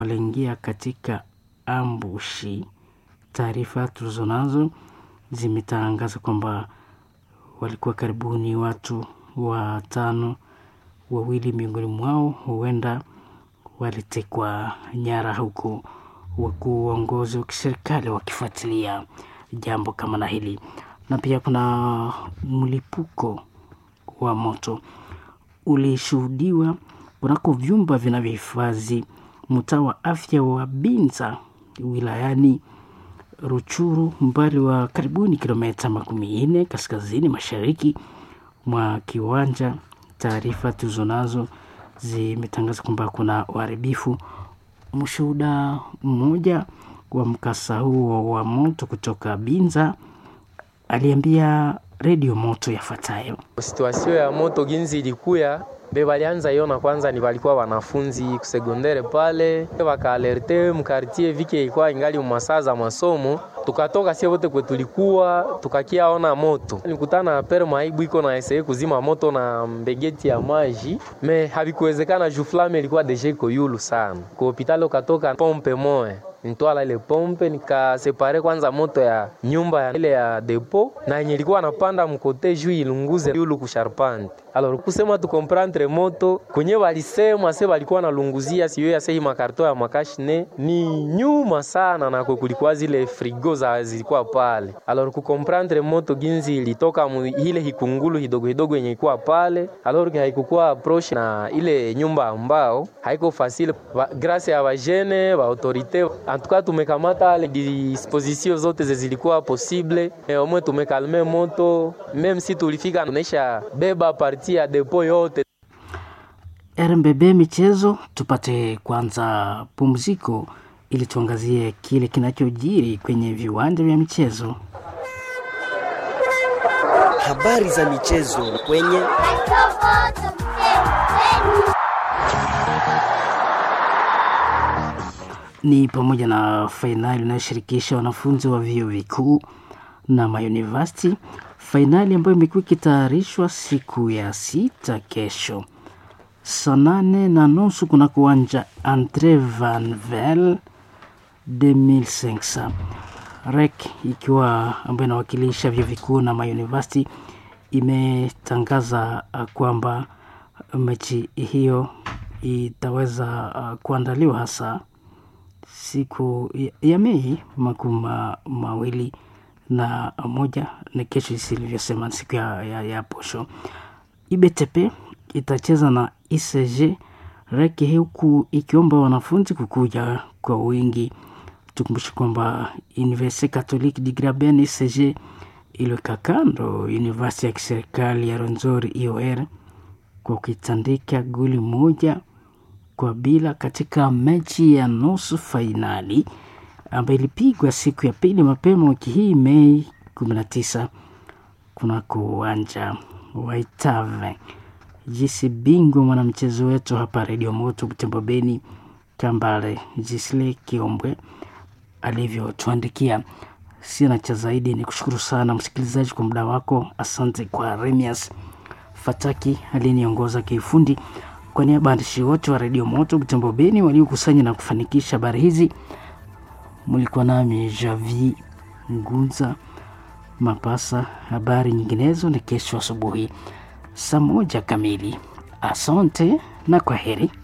waliingia katika ambushi. Taarifa tulizonazo zimetangaza kwamba walikuwa karibuni watu watano, wawili miongoni mwao huenda walitekwa nyara, huku wakuu uongozi wa kiserikali wakifuatilia jambo kama na hili. Na pia kuna mlipuko wa moto ulishuhudiwa kunako vyumba vinavyohifadhi mtaa wa afya wa Binza wilayani Ruchuru, mbali wa karibuni kilomita makumi nne kaskazini mashariki mwa kiwanja. Taarifa tulizonazo zimetangaza kwamba kuna uharibifu. Mshuhuda mmoja wa mkasa huo wa moto kutoka Binza aliambia redio moto yafuatayo. Situasio ya moto ginzi ilikuya be balianza iona kwanza, ni walikuwa wanafunzi kusegondere pale, wakaalerte mkartie vike ilikuwa ingali masaa za masomo, tukatoka sie wote kwe tulikuwa tukakiaona moto, nikutana na pere maibu iko na eseye kuzima moto na mbegeti ya maji me havikuwezekana, juu flame ilikuwa deja iko yulu sana. Kwa hopitali ukatoka pompe moya nitwala ile pompe nikasepare kwanza moto ya nyumba ya ile ya depo na yenye ilikuwa napanda mkote juu ilunguze yulu kusharpante. Alors kusema tu comprendre moto kwenye walisema se walikuwa nalunguzia siyo ya sehi makarto ya makashine ni nyuma sana, na kulikuwa zile frigo za zilikuwa pale. Alors ku comprendre moto ginzi ilitoka mu ile hikungulu hidogo hidogo yenye ilikuwa pale, alors haikukuwa approche na ile nyumba ambao haiko facile grâce ya wajene wa autorite antuka tumekamata ale disposition zote zilikuwa possible e, omwe tumekalme moto meme si tulifika tunaisha beba parti ya depo yote. RMBB michezo, tupate kwanza pumziko ili tuangazie kile kinachojiri kwenye viwanja vya michezo. Habari za michezo kwenye ni pamoja na fainali inayoshirikisha wanafunzi wa vyuo vikuu na mauniversity, fainali ambayo imekuwa ikitayarishwa siku ya sita kesho saa nane na nusu kunako uwanja Andre Van Vel 2500 REC ikiwa ambayo inawakilisha vyuo vikuu na mauniversity imetangaza kwamba mechi hiyo itaweza uh, kuandaliwa hasa siku ya, ya Mei makumi mawili na moja na kesho, isilivyosema siku ya, ya, ya posho. IBTP itacheza na ICG reke huku ikiomba wanafunzi kukuja kwa wingi. Tukumbushe kwamba Universite Catholique de Graben ICG iliweka kando University ya kiserikali ya Rwenzori IOR kwa kuitandika goli moja kwa bila katika mechi ya nusu fainali ambayo ilipigwa siku ya pili mapema wiki hii Mei 19 kunako uwanja wa Itave. Jisi bingwa mwanamchezo wetu hapa Redio Moto Butembo Beni Kambale Jisle Kiombwe alivyotuandikia. Sina cha zaidi, ni kushukuru sana msikilizaji kwa muda wako. Asante kwa Remias Fataki aliyeniongoza kiufundi. Kwa niaba ya waandishi wote wa redio Moto Butembo Beni waliokusanya na kufanikisha habari hizi, mlikuwa nami Javi Ngunza Mapasa. Habari nyinginezo ni kesho asubuhi saa moja kamili. Asante na kwa heri.